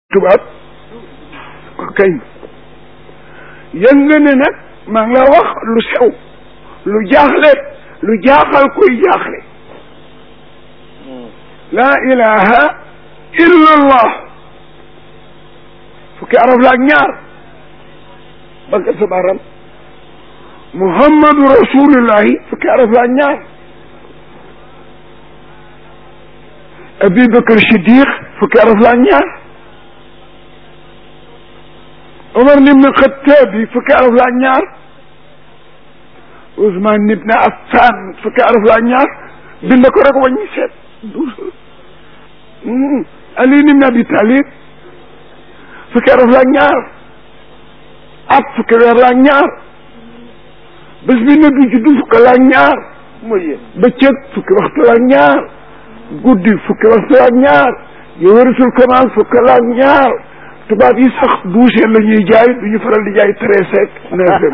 tubaab kañ yëg nga ne nag maa ngi la wax lu sew lu jaaxle lu jaaxal kuy jaaxle laa ilaha illa allah fukki araf la ak ñaar banka sa baram muhammadu rasulullahi fukki araf la ak ñaar abi bakar siddiq fukki araf la ak ñaar omar ibn xattaab bi fukki araf la ak ñaar ousmane ibn affan fukki araf la ak ñaar bind ko rek wàññi seet ali ibn abi talib fukki araf la ak ñaar at fukki weer la ak ñaar bés bi ne du juddu fukki la ak ñaar mooy bëccëg fukki waxtu la ak ñaar guddi fukki waxtu la ak ñaar yow warisul kamaal fukki la ak ñaar tubaab yi sax douze la ñuy jaay du ñu faral di jaay treize ak neuvième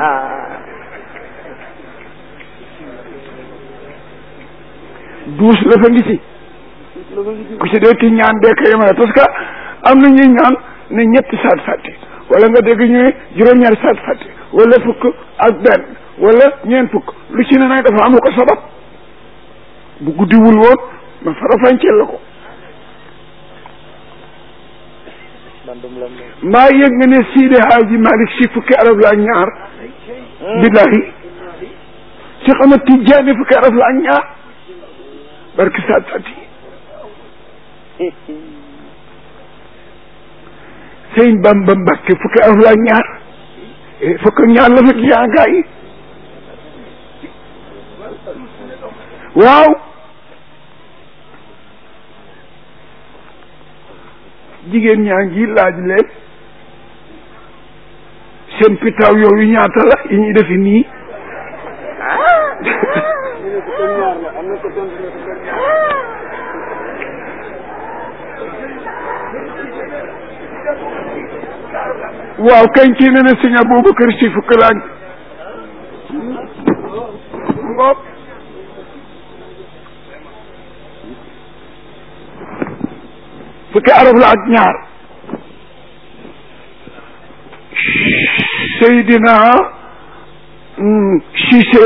douze la fa ngi ci ku ci dee ki ñaan dee ko yemale parce que am na ñuy ñaan ne ñetti saat fàtte wala nga dégg ñu ne juróom-ñaari saat fàtte wala fukk ak benn wala ñeent fukk lu ci ne nag dafa am lu ko sabab bu guddiwul woon ma farafanceel la ko mbaa yëg nga ne Sidi Haaji Malick si fukki arab la ak ñaar billahi Cheikh Ahmad Tidiane fukki arab la ak ñaar barki saat fati Sëñ Bamba Mbàkke fukki arab la ak ñaar fukki ñaar la fekk yaa gaa yi waaw jigéen ñaa ngi laaj leen seen pitaaw yooyu ñaata la yi ñuy defi nii waaw kañ kii ne ne sëñ Aboubacar si fukk laaj ngoog fukki arab la ak ñaar Seydina Cissé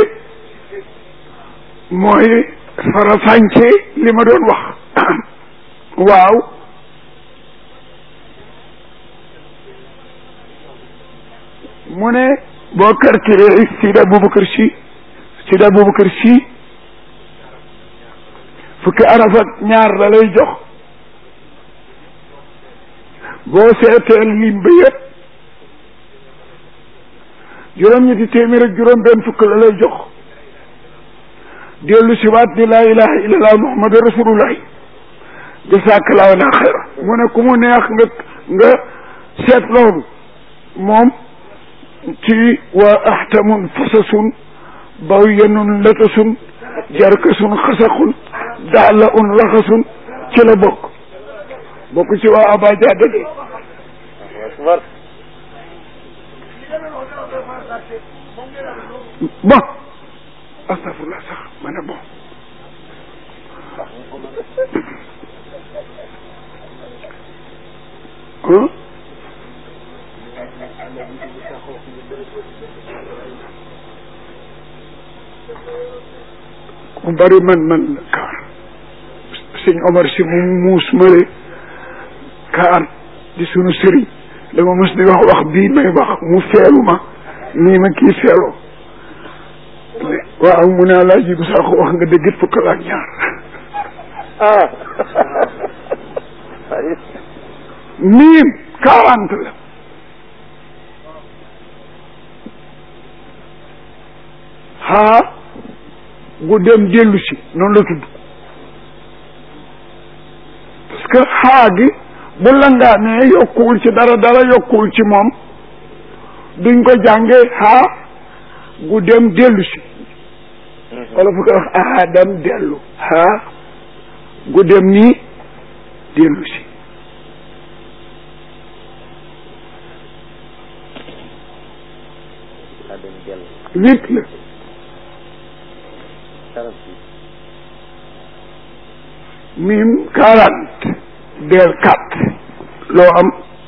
mooy farafànce li ma doon wax waaw mu ne boo calculé Sidi Aboubacar si Sidi Aboubacar si fukki araf ak ñaar la lay jox boo seetee lim ba yëpp juróom-ñetti téeméer ak juróom benn fukk la lay jox dellu si waat ni laa ilaha illallah muhammadu rasulullah jasakallahu la xayra mu ne ku mu neex nga nga seet loolu moom ci waa ahtamun fasasun bawyanun latasun jarkasun xasaxun daala un laxasun ci la bokk bokk ci waa abaja dëgg bon astafurlah sax ma ne bon ku bari man man la kaar sëñ Omar si mu muus male kaar di sunu sëriñ dama mos di wax wax bii may wax mu feelu ma nii ma kii feeloo waaw mu ne laa jibu sax wax nga dëggit fukk la ak ñaar ah miim quarante la haa gu dem dellu si noonu la tudd parce que xaa gi bu langaamee yokkuwul ci dara dara yokkuwul ci moom duñ ko jàngee xaa gu dem dellu si wala fu ko wax aadam dellu xaa gu dem nii dellu si huit la mim quarante del quatre loo am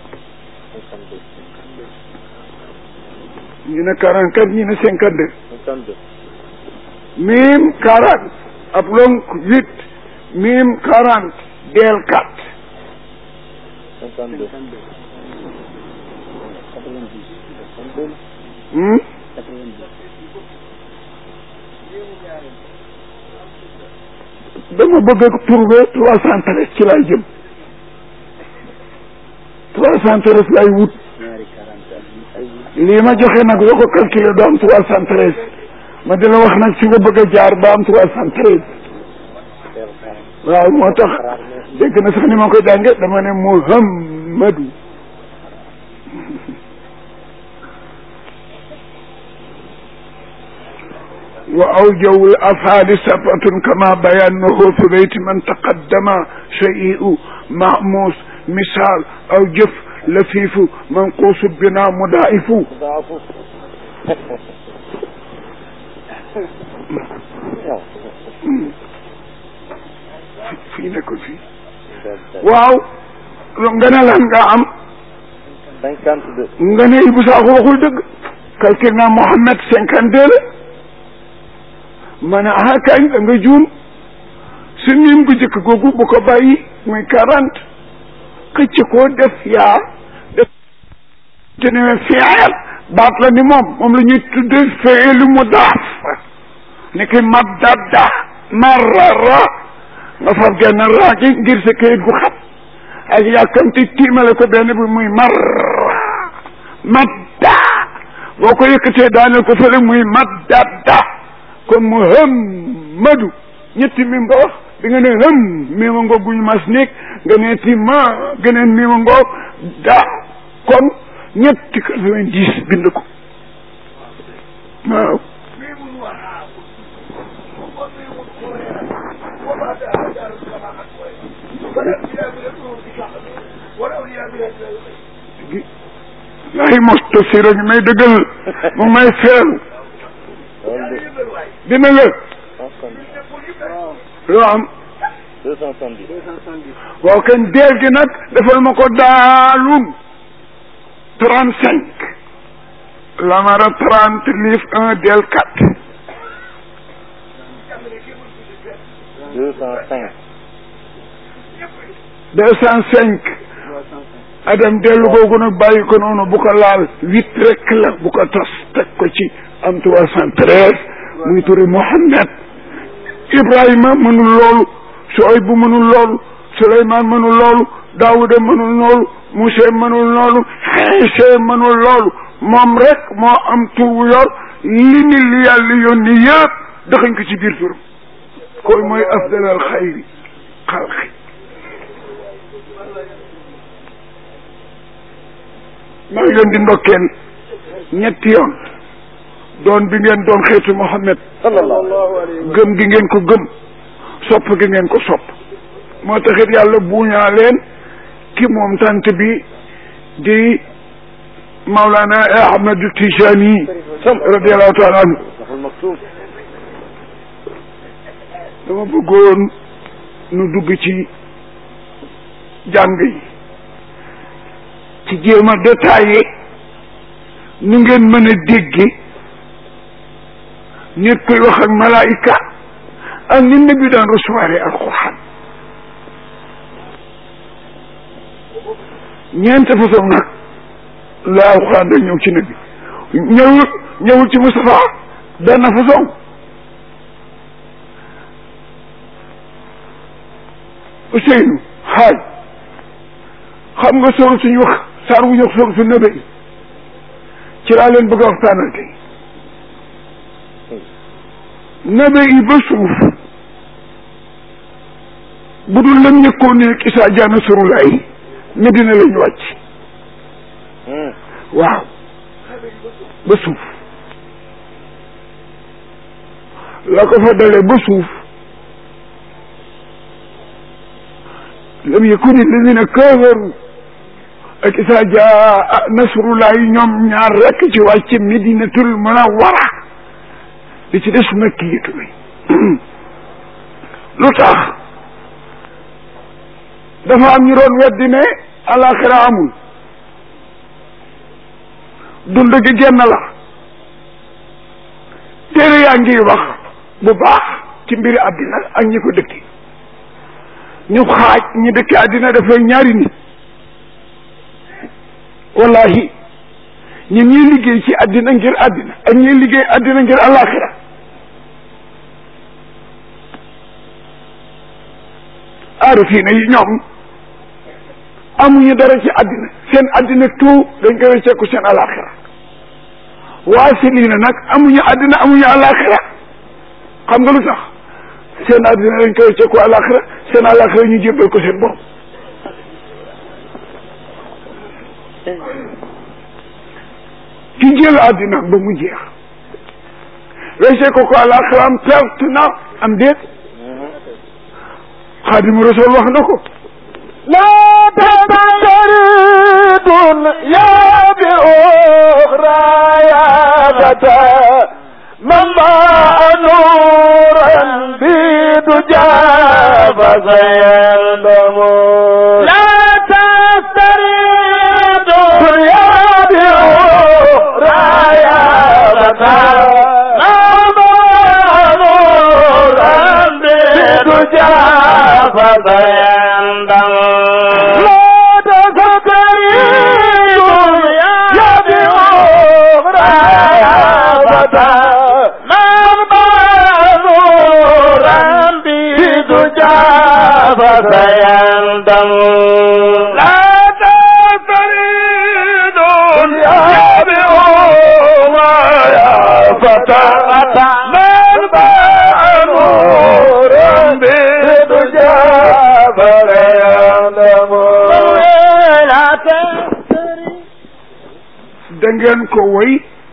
ñu ne quarante quatre ñu ne cinquante deux cinquante deux mim quarante ab lonk huit mim quarante del quatre cinquante deux hmm dama bëgg a trouver trois cent treize ci laay jëm trois cent treize laay wut lii ma joxe nag boo ko calculer doo am trois cent treize ma di la wax nag fi nga bëgg a jaar ba am trois cent treize waaw moo tax dégg na sax ni ma koy jànge dama ne Muhammadu wa awjaw l afaali sabatun kama bayannahu fi bayti man taqaddama shay'u mahmus misal aw jëf lafiifu manquusu bina mudaa'ifu daafu fii ne ko fii waaw nga ne lan nga am cinquante deux nga ne Ibou Sakho waxul dëgg calcul naa Mohamed cinquante deux la ma ne ah kañ da nga juum su nim gu jëkk googu bu ko bàyyi muy quarante xëcc koo def yaa def te ne fiil baat la ni moom moom la ñuy tudde fiilu mudaaf ni ki maddada marrara nga fab genn raa gi ngir sa kayit gu xat ak yàkkamti tiimale ko benn bi muy marra madda boo ko yëkkatee daaneel ko fële muy maddada kon mu hëm madu ñetti mim nga wax bi nga ne hëm mima ngoog guñu mas néeg nga ne ti ma geneen mima ngoog da kon ñetti quatre-vingt-dix bind ko waaw ay mostasir a ngi may dëggal mu may feeru dina la loo am deux cent soixante-dix waaw kenn deel gi nag defal ma ko daalum trente cinq lamara trente liif un del quatre deux cent cinq deux cent cinq adam dellu googu nag bàyyi ko noonu bu ko laal huit rek la bu ko tas teg ko ci am trois cent treize muy turi Mohammed Ibrahima mënul loolu Suayb bu mënul loolu Suleymaan mënul loolu Daawuda mënul loolu Musa mënul loolu Iisa mënul loolu moom rek moo am tur wu yor li ni li yàlla yónni yëpp dëxañ ko ci biir turam koy mooy afdalal xayri xalqi maa ngi leen di ndokkeel ñetti yoon doon bi ngeen doon xeetu Muhammad sallallahu alayhi gëm gi ngeen ko gëm sopp gi ngeen ko sopp moo taxit yàlla buuñaa leen ki moom tant bi di Maulana Ahmadu Tijani radiallahu taala anhu Mahul Maktoum dama bëggoon nu dugg ci jàng yi ci jéem a détaillé nu ngeen mën a dégge nit koy wax ak malaayika ak ni nabi daan recevoir alquran ñeente façon nag la alquran da ñëw ci nabi ñëwul ñëwul ci Moustapha benn façon Ousseynou xaaj xam nga sóor suñu wax saar wu ñu wax sóor su nëbe yi ci laa leen bëgg a waxtaanal tey nëbe yi ba suuf bu dul lam ñëkkoon ne Isaa jaana surulaay Medina la ñu wàcc waaw ba suuf la ko fa dalee ba suuf lam yakuni alladina kafaru ak isa jaa nasrullahi ñoom ñaar rekk ci wàcc medinatul munawwara li ci des makkiyatu bi lu tax dafa am ñu doon weddi ne alaxira amul dund gi genn la téere yaa ngi wax bu baax ci mbiri àddina ak ñi ko dëkki ñu xaaj ñi dëkki àddina dafay ñaari nit wallahi ñi ñuy liggéey ci àddina ngir àddina ak ñuy liggéey àddina ngir alaxira aarifina yi ñoom amuñu dara ci àddina seen àddina tout dañ koy wecceeku seen alaxira waasilina nag amuñu àddina amuñu alaxira xam nga lu tax seen àddina dañ koy wecceeku alaxira seen alaxira ñu jébbal ko seen bopp ki jël àddina ba mu jeex wecce ko ko alaxiraam perte na am déet xaadimu rasul wax na ko لا تبترد يا بأخرى يا فتى من ضاع نورا بدجى فسيندم لا تسترد يا بأخرى يا فتى من ضاع نورا بدجى فسيندم لا تسترد يا بأخرى يا فتى من ضاع نورا بدجى فسيندم لا تسترد يا بأخرى يا فتى من ضاع نورا بدجى فسيندم لا تسترد da ngeen ko woy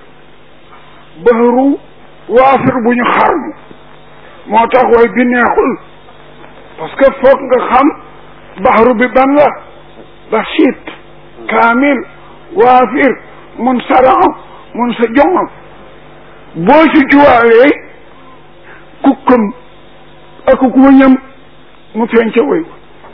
bahru waafir bu ñu xarmu moo tax woy bi neexul parce que foog nga xam bahru bi ban la basit kaamil waafir mun saraxam mun sa joŋam boo si juwaalee kukkam ak ku wëñam mu feeñ ca woy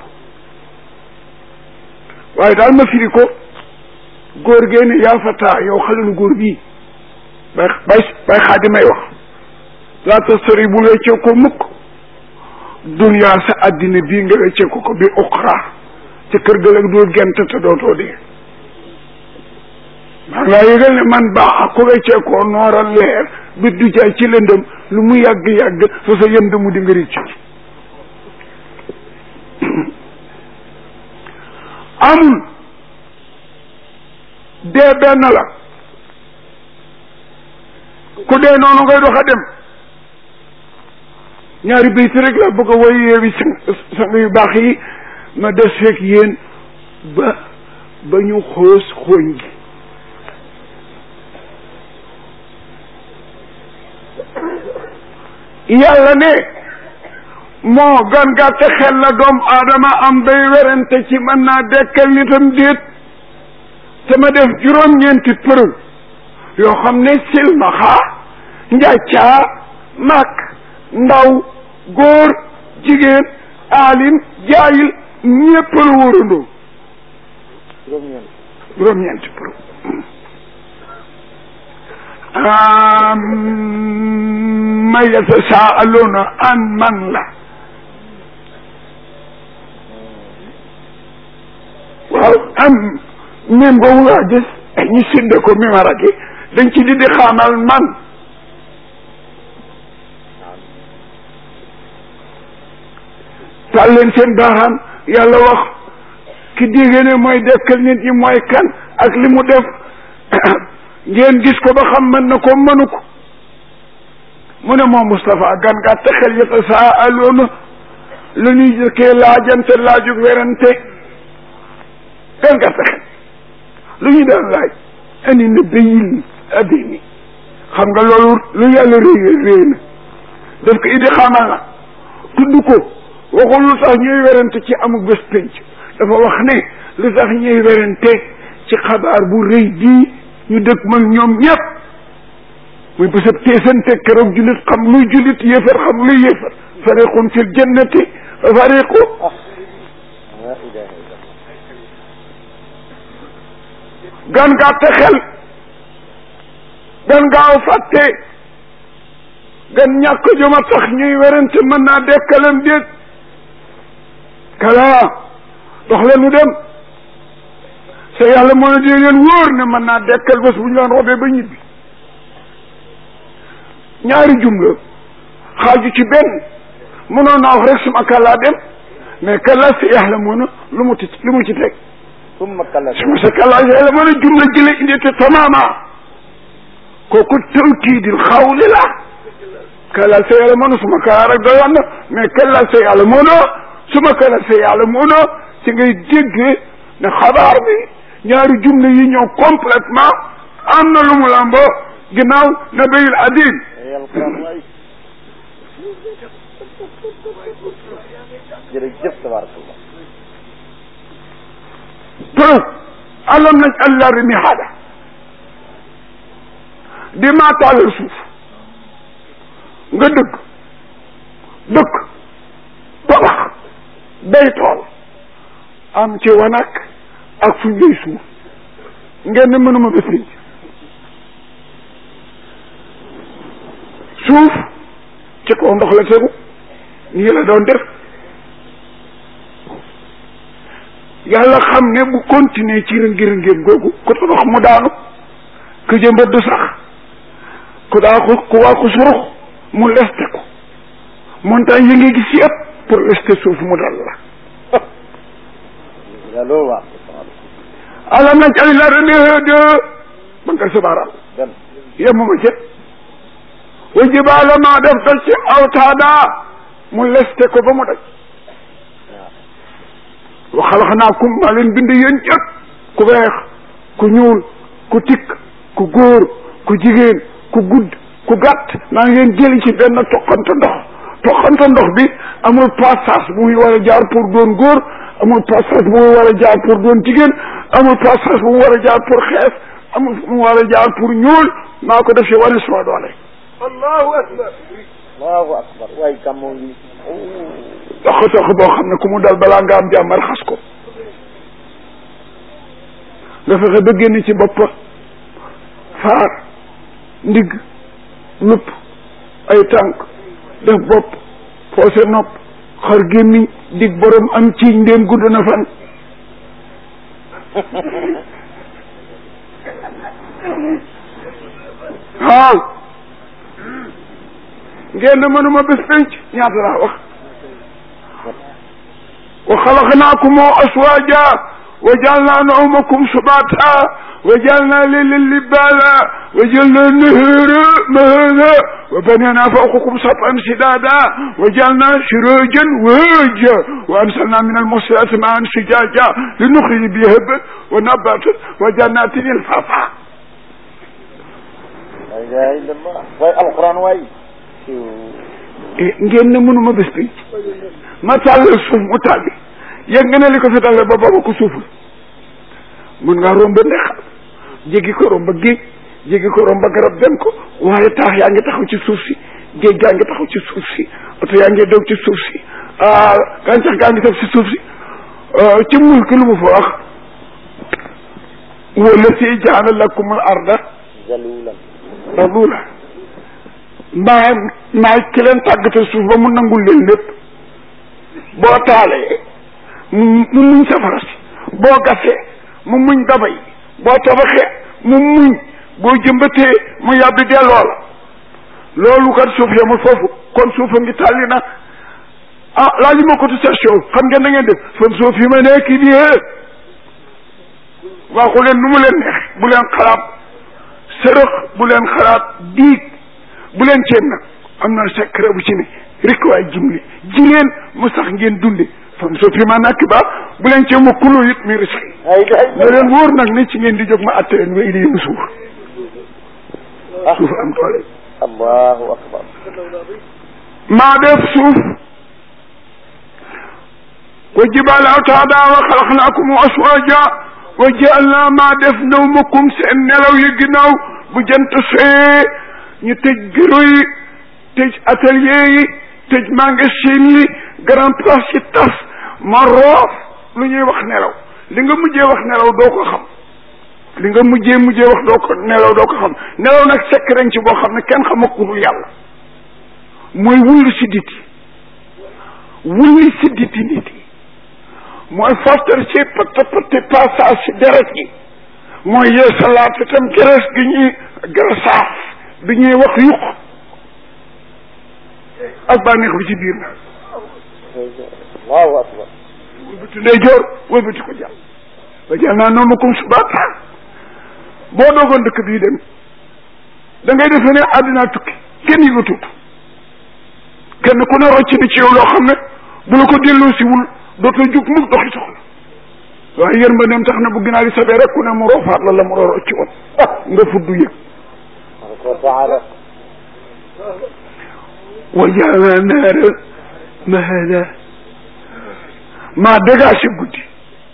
waaye daal ma firi ko góor gee ne yaa fataa yow xalelu góor bii bay bay bay xaadi may wax laa tastori bu weccee ko mukk duniyaa sa addina bii nga weccee ko ko bi uxra ca kër ga la doo gent te dootoo dee maa ngi laa yëgal ne man baax ko weccee ko nooral leer bi du jaay ci lëndëm lu mu yàgg-yàgg fa sa yëm mu di nga ricc amul dee benn la ku dee noonu ngay dox a dem ñaari bayt rek la bëgg a woy yeewi sang sang yu baax yi ma des fekk yéen ba ba ñu xoos xooñ gi yàlla ne moo gan gàtte xel la doom aadama am bay werante ci mën naa dekkal nitam déet te ma def juróom-ñeenti preuve yoo xam ne silmaxa njàccaa mag ndaw góor jigéen aalim jaayil ñépp la wóorandoo juróom-ñeenti preuve ma yatasaaluna an man la waaw am même boobu nga gis ñu sidde ko mimaraki dañ ci di di xaamal man tal leen seen baaxaan yàlla wax ki dégg ne mooy dekkal nit ñi mooy kan ak li mu def ngeen gis ko ba xam mën na ko mënu ko mu ne moom Moustapha gan gàtt xel yata saa aloona lu ñuy jëkkee laajante laajug werante gan gàtt xel lu ñu daan laaj ani na bayil addini xam nga loolu lu yàlla réy réy na daf ko idi xamal na tudd ko waxul lu tax ñuy werante ci amul bés pénc dafa wax ne lu tax ñuy werante ci xabaar bu rëy bii ñu dëkk mag ñoom ñëpp muy bésab teesante keroog jullit xam luy jullit yéefar xam luy yéefar fariqun fil jannati wa fariqu gan gàtte xel gan gaaw fàtte gan ñàkk joma tax ñuy werante mën naa dekkalam déet kala dox leen nu dem sa yàlla moo ne dina leen wóor ne mën naa dekkal bés bu ñu leen robee ba ñibbi ñaari jumla xaaju ci benn mënoon naa wax rek suma kàllaa dem mais kàllaa sa yàlla moo ne lu mu ti lu mu ci teg summa kalla suma sa kàllaa sa yàlla moo ne jumla jële indi te tamaama kooku tawkiidil xawli la kàllaa sa yàlla moo ne suma kàllaa rek doyoon na mais kàllaa sa yàlla moo ne suma kàllaa sa yàlla moo ne ci ngay déggee ne xabaar bi ñaari jumla yi ñëw complètement am na lu mu lamboo ginnaaw nabayul adil alquran waay jërëjëf tabarakallah te alam naj allah ri mihaada di maa taalal suuf nga dëkk dëkk tabax day tool am ci wanak ak fu ñuy suuf ngeen ne mënuma bés liñ suuf ci kaw ndox la tegu nii la doon def yàlla xam ne bu continuer ci rëngi-rëngéem googu ku tabax mu daanu ku jëmbat du sax ku daa ko ku waa ko surux mu leste ko montagne yi nga gis yëpp pour leste suuf mu dal la yaa loolu waa alam naj ali la remede bankal sabaaraam dem yemuma ca wa jibaala maa def dal ci awtaada mu leste ko ba mu daj wa xalaxnaakum maa leen bind yéen ñëpp ku weex ku ñuul ku tikk ku góor ku jigéen ku gudd ku gàtt maa ngi leen jëli ci benn toqante ndox toqante ndox bi amul passage bu muy war a jaar pour doon góor amul passage bu muy war a jaar pour doon jigéen amul passage bu mu war a jaar pour xees amul bu mu war a jaar pour ñuul maa ko def si wane sama doole allahu akbar allahu akbar waay gàmmoo ngi toq toq boo xam ne ku mu dal balaa nga am jàmm raxas ko nga fexe ba génn ci bopp faar ndigg lupp ay tànk def bopp poose nopp xar gémmiñ dig borom am ci ndéem gudd na fan waaw ngeen ne mënuma bés penc ñaata laa wax wa xalaqnaakum aswaaja wa jaalnaa nawmakum subaata wa jaalnaa layla libaala wa jaalnaa nahaara mahaada wa banaynaa fawqakum sab'an shidaada wa jaalnaa siraajan wahaaja wa anzalnaa mina al-muhsinaati maa'an sajaaja linuxrija bihi habban wa nabaatan wa jannaatin alfaafaa la ilaha illallah waay alquran waay ngeen ne mënuma bés penc ma tàllal suuf mu tàlli yëg nga ne li ko fi tàllal ba booba ko suuful mën ngaa romb ndex jéggi ko romb géej jéggi ko romb garab dem ko waaye taax yaa ngi taxaw ci suuf si géej gaa ngi taxaw ci suuf si oto yaa ngi daw ci suuf si ah gàncax gaa ngi tax ci suuf si ci mulk lu mu fa wax wala si jaana lakumul arda zalulan dalula maa maay ki leen tàggatal suuf ba mu nangul leen lépp boo taalee mu mu muñ safara si boo gasee mu muñ dabay boo tabaxee mu muñ boo jëmbatee mu yàbbi delloo la loolu kat suuf yamul foofu kon suufa ngi tàlli na ah laaj ma cotisation xam ngeen na ngeen def son suuf yi ma nekk nii waxu leen nu mu leen neex bu leen xalaat sërëx bu leen xalaat diig bu leen ceeb nag am na secret bu ci ne rek waay jimli ji leen mu sax ngeen dunde fam so fi ma nakk ba bu leen ceeb mu kuloo it mi risque la ilaha ne leen wóor nag ne ci ngeen di jóg ma atte leen wéy di yëngu suuf ah suuf am doole allahu akbar maa def suuf wa jibaala awtaada wa xalaqnaakum aswaaja wa jaalna maa def nawmakum seen nelaw yi ginnaaw bu jant see ñu tëj bureau yi tëj atelier yi tëj magasin yi grand place yi tas ma roof lu ñuy wax nelaw li nga mujjee wax nelaw doo ko xam li nga mujjee mujjee wax doo ko nelaw doo ko xam nelaw nag sekk ci boo xam ne kenn xama ku dul yàlla mooy wulli sidditi wulli sidditi nit yi mooy fortar ci pëtt pëtti passage si deret gi mooy yeesalaat itam gerees gi ñuy geresaaf bi ñuy wax yuq ak bànneex bi ci biir na allahu akbar wëlbati ndeyjoor wëlbati ko jàll ba jàll naa noonu comme subaata boo doogoon dëkk bii dem da ngay defe ne àddinaa tukki kenn yëgatut kenn ku ne rocc ni ci yow loo xam ne bu la ko delloo si wul dootoo jug mukk doxi soxla waaye yërmandeem tax na bu ginaar yi sabee rek ku ne mu roofaat la la mu roo rocci woon nga fuddu yëg tabaraka wa taala wa jaala naara mahada maa dégagé guddi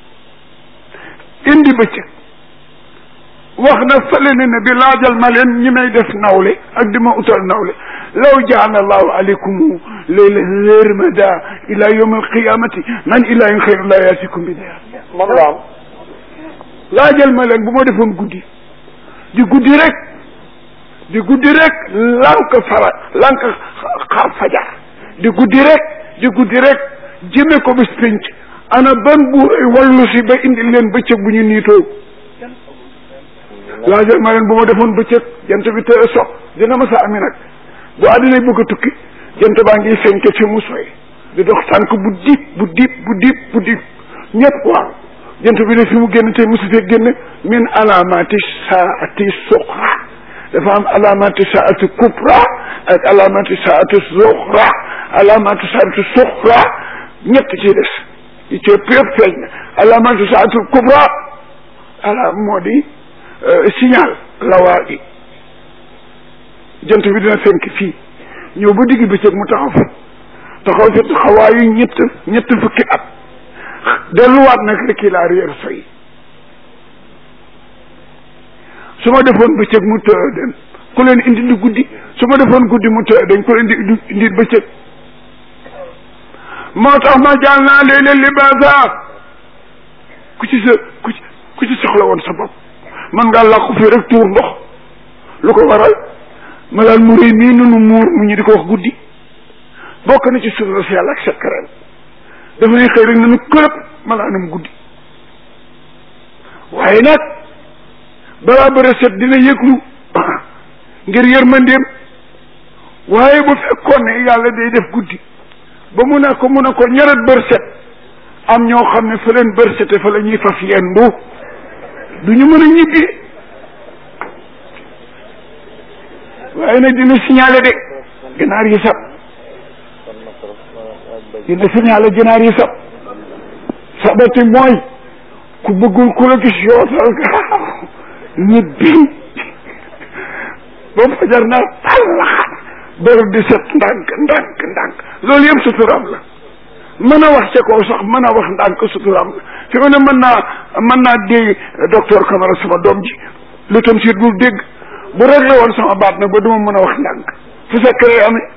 indi bëccëg wax na fële ne ne bi laajal ma leen ñi may def nawle ak di ma utal nawle law jaala allahu aleykum layla lërmada ila yawm alqiyamati man ilahin xayru la yaatikum bi daya moom la am laajal ma leen bu ma defoon guddi di guddi rek di guddi rek lank fara lank xaar fajar di guddi rek di guddi rek jëme ko bis pénc ana ban buuray wallu si ba indi leen bëccëg bu ñu niitoo laajal ma leen bu ma defoon bëccëg jant bi te so dina ma sa ami nag bu àddina bëgg a tukki jant baa ngi fenke fi mu soy di dox tànk bu diib bu diib bu diib bu diib ñëpp waaw jant bi ne fi mu génn tey mosu fee génn min alaamati saati suqra dafa am alaamati saati kubra ak alaamati saati suqra alaamati saati suqra ñett ci des yi ci ëpp yëpp feeñ na alaamati saati kubra ala moo di signal lawaa gi jant bi dina fenk fii ñëw ba digg bëccëg mu taxaw fi taxaw fi taxawaayu ñett ñett fukki at delluwaat nag rek il arrière soy su ma defoon bëccëg mu të den ku leen indi di guddi su ma defoon guddi mu të den ku leen di indi bëccëg moo tax ma jàll naa léeg-léeg libaasa ku ci sa ku ci ku ci soxla woon sa bopp man ngaa làqu fii rek tuur ndox lu ko waral malaal mu réy mii nunu muur mu ñu di ko wax guddi bokk na ci sutura si yàlla ak sekkareel dafa ne xëy rek nanu kërëb malaanam guddi waaye nag balaa bëre set dina yëglu ngir yërmandeem waaye bu fekkoon ne yàlla day def guddi ba mu ne ko mu ne ko ñaret bër set am ñoo xam ne fa leen bër sete fa la ñuy faf yendu du ñu mën a ñibbi waaye nag dina signalé de ganaar yi sab dina signalé ganaar yi sab sabati mooy ku bëggul ku la gis yootal gaaw ñibbi ba fajar naa tallaxat bër di set ndànk ndànk ndànk loolu yëpp suturaam la mën a wax ca kaw sax mën a wax ndànk suturaam la fi mu ne mën naa mën naa dégg docteur Camara sama doom ji lu tam siit bul dégg bu réglé woon sama baat nag ba duma mën a wax ndànk fu secret amee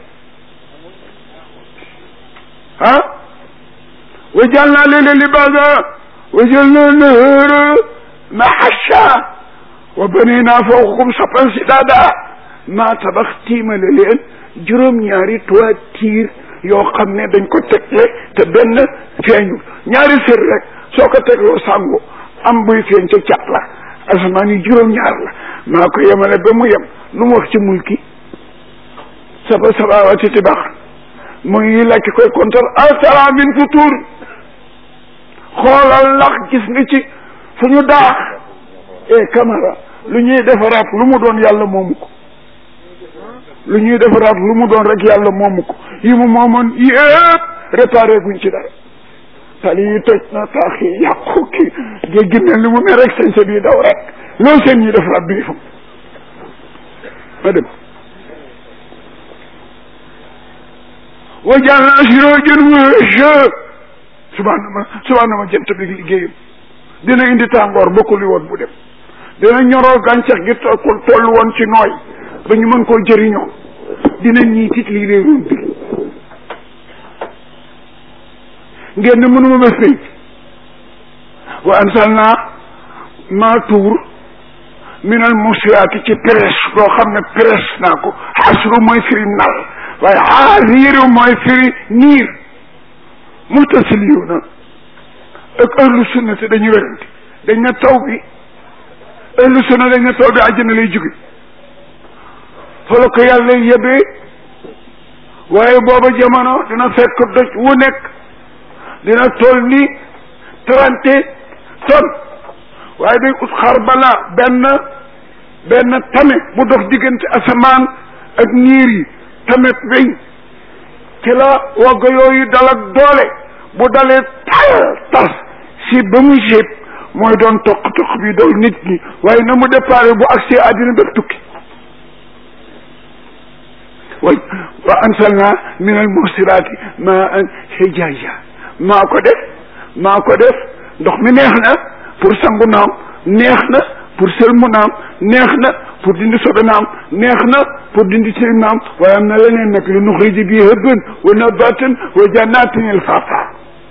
ah wa jàll naa léeg-léeg libaasa wa jël na nahara mahasha wa banina fawqakum sapan sidaada maa tabax tiimale leen juróom-ñaari toiture yoo xam ne dañ ko tegle te benn feeñu ñaari sër rek soo ko tegloo sàngu am buy feeñ ca cat la asamaan yi juróom-ñaar la maa ko yemale ba mu yem lu mu wax ci mulki saba sabawaati tibaax mu ngi lakk koy kontar altara min futur xoolal ndax gis nga ci fu ñu daax e camara lu ñuy defaraat lu mu doon yàlla moomu ko lu ñuy defaraat lu mu doon rek yàlla moomu ko yi mu moomoon yëpp réparé guñ ci dara tali yi toj na taax yi yàqu ki géej gi mel ni mu ne rek sañ sa bii daw rek loolu seen ñuy defaraat bi fam ma dem wa jàll siroojan wëhë subaana ma subaana ma jant bi liggéeyam dina indi tàngoor bokkul woon bu dem dina ñoroo gàncax gi toll toll woon ci nooy ba ñu mën koo jëriñoo dina ñii tit lii réeroon bi ngeen ne mënuma bés pénc wa ansal naa maa tuur minal musiyaati ci presse boo xam ne presse naa ko xasru mooy firi nal waaye xaasiiru mooy firi niir mutasiliuna ak ahlu sunna te dañu werante dañ ne taw bi ahlu sunna dañ ne taw bi àjjana lay jóge fa la ko yàlla yebee waaye booba jamono dina fekk doj wu nekk dina toll ni trente tonnes waaye day ut xar bala benn benn tame bu dox diggante asamaan ak niir yi tamet weñ ci la wagg yooyu dal ak doole bu dalee tal tas si ba mu séet mooy doon toq toq bi dool nit ñi waaye na mu déparé bu agsee àddina bépp tukki way wa ansalna min al mursiraati ma an hijaja maa ko def maa ko def ndox mi neex na pour sangu naam neex na pour sëlmu naam neex na pour dindi sobe naam neex na pour dindi tilim naam waaye am na leneen nag li nuxriji bii hëbban wa nabatan wa jannatin alfafa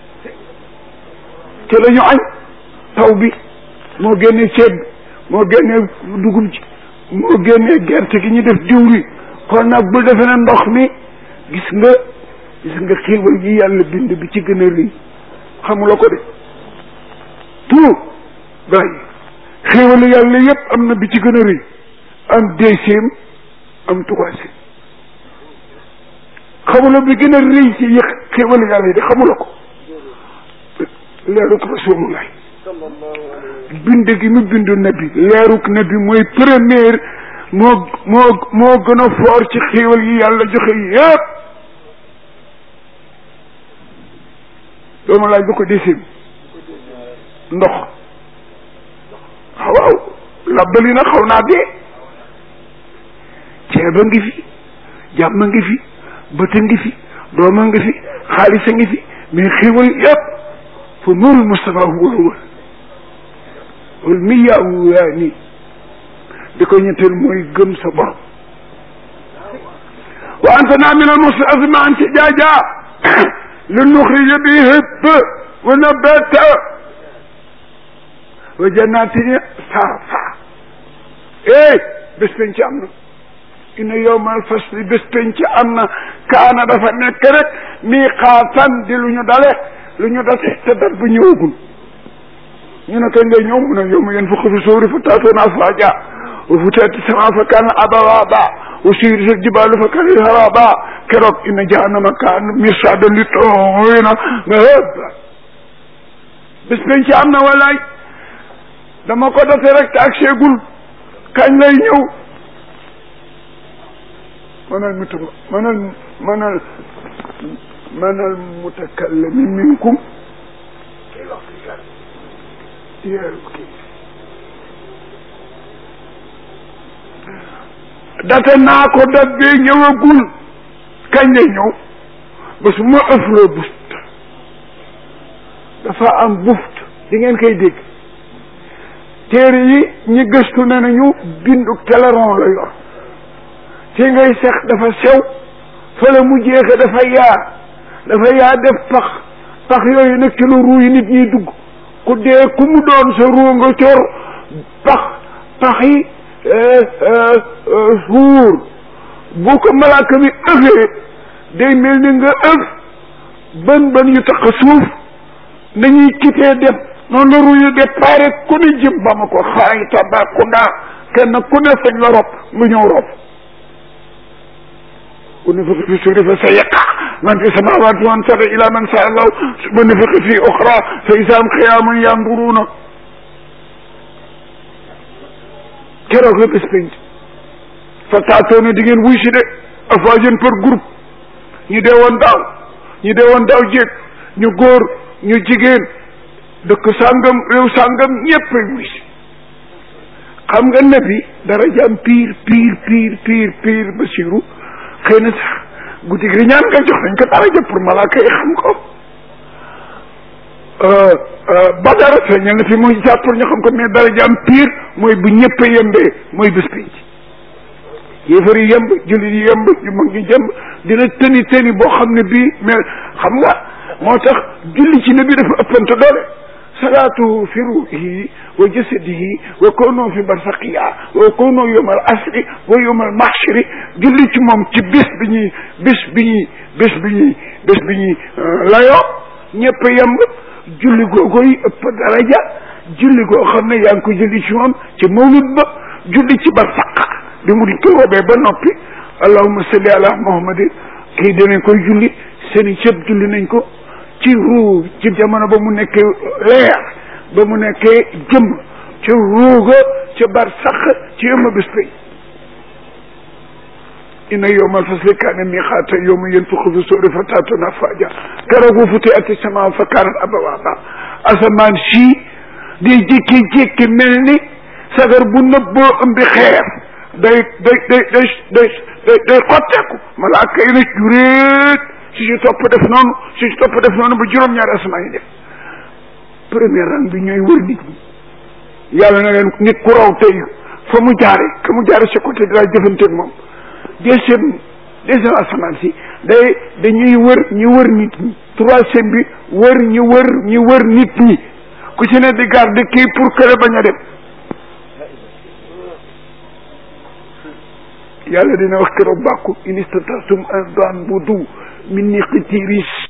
te la ñu añ taw bi moo génnee ceeb bi moo génnee dugub ji moo génnee gerte gi ñu def diwri kon nag bu defe ne ndox mi gis nga gis nga xiiwal yi yàlla bind bi ci gën a rëy xamula ko de tout bàyyi xéewalu yàlla yépp am na bi ci gën a rëy am deuxième am troisième xamula bi gën a rëy ci yëg xéewalu yàlla yi de xamula ko leeruk rasulullah bind gi mu bindu nabi leeruk nabi mooy première moo moo moo gën a foor ci xéewal yi yàlla joxe yépp dooma laaj ba ko deuxième ndox waaw labbali na xaw naa dee ceeb a ngi fi jàmm a ngi fi bët a ngi fi doom a ngi fi xaalis a ngi fi mais xéwal yëpp fa nuurul Mustafa huwa huwa wal miyaawu yaa nii di ko ñetteel mooy gëm sa borom wa antana min al musta'azima an ci jaajaa li nuxrija bi hëpp wa nabata wa jannatin sarfa eh bés penc am na inna yawmal fasli bés penc am na kaana dafa nekk rek miqaatan di lu ñu dale lu ñu dase te dat bu ñëwagul ñu ne kañ ngay ñëw mu ne yow ma yéen fukk fi suuri fa taatoona afwaaja wa futiyati samaa fa kaana abawaaba wa suyirati jibaalu fa kaana saraaba keroog inna jahannama kaana mirsaadan li tooyina nga hëpp bés penc am na walaay dama ko date rek te ak seegul kañ lay ñëw manal muta manal manal manal mutakallimi minkum date naa ko dat bee ñëwagul kañ lay ñëw ba su ma ëfloo buft dafa am buft di ngeen koy dégg téere yi ñi gëstu ne nañu bindu teleron la yor ci ngay sex dafa sew fële mu jeexe dafa yaa dafa yaa def pax pax yooyu nag ci lu ruu yi nit ñiy dugg ku dee ku mu doon sa ruu nga cor pax pax yi suur bu ko malaaka mi ëfee day mel ni nga ëf bën bën yu tax suuf nañuy kitee def noonu la ruyu départ ku ne jëm ba ma ko xaay Tambacounda kenn ku ne fañ la rob mu ñëw rob ku ne fiqi fi suuri fa sayaqa man fi samawati man sada ila man sa allah bu ne fiqi fi oxra fa isam xiyamun yanduruuna keroog la bés penc fa taatoona di ngeen wuy si de afwajan par groupe ñu dee woon daaw ñu dee woon daaw jéeg ñu góor ñu jigéen dëkk sàngam réew sàngam ñëpp wuy si xam nga nabi dara jam piir piir piir piir piir basiru xëy na sax guddi gi ñaan nga jox nañ ko dara jëm pour malaaka yi xam ko badara feeñal na fi muy jàpp pour ñu xam ko mais dara jam piir mooy bu ñëpp yembee mooy bés penc yéefar yi yemb jullit yi yemb ñu mag ñi jemb dina tëni tëni boo xam ne bii mais xam nga moo tax julli ci nabi dafa ëppante doole salaatuhu fi ruuhihi wa jasadihi wa kawnuhu fi barsaqiya wa kawnuhu yowma al asri wa yowma al mahshari julli ci moom ci bés bi ñuy bés bi ñuy bés bi ñuy bés bi ñuy layoo ñëpp yemb julli googu yi ëpp daraja julli goo xam ne yaa ngi ko julli ci moom ci mawlud ba julli ci barsaq bi mu ko roobee ba noppi allahumma salli ala muhammadin kii danañ koy julli seeni cëb julli nañ ko ci ruu ci jamono ba mu nekkee leer ba mu nekkee jëm ci ruuga ci barsaq ci yëmma bés pay inna yowmal fasli kaana miqaata yowma yanfuxu fi suuri fa taatuna afwaaja keroog bu futihati samaa fa kaanat abwaaba asamaan sii di jékki-jékki mel ni sagar bu nëbboo ëmbi xeer day day day day day day day xotteeku malaaka yi na juréet si si topp def noonu si si topp def noonu ba juróom-ñaari asamaan yi def premier rang bi ñooy wër nit ñi yàlla na leen nit ku raw tey fa mu jaare ka mu jaare sa côté dinaa jëfanteeg moom deuxième deuxième asamaan si day dañuy wër ñu wër nit ñi troisième bi wër ñu wër ñu wër nit ñi ku ci ne di garde kii pour que bañ a dem yàlla dina wax keroog bàkku in istataatum an daan budu min ni qitiris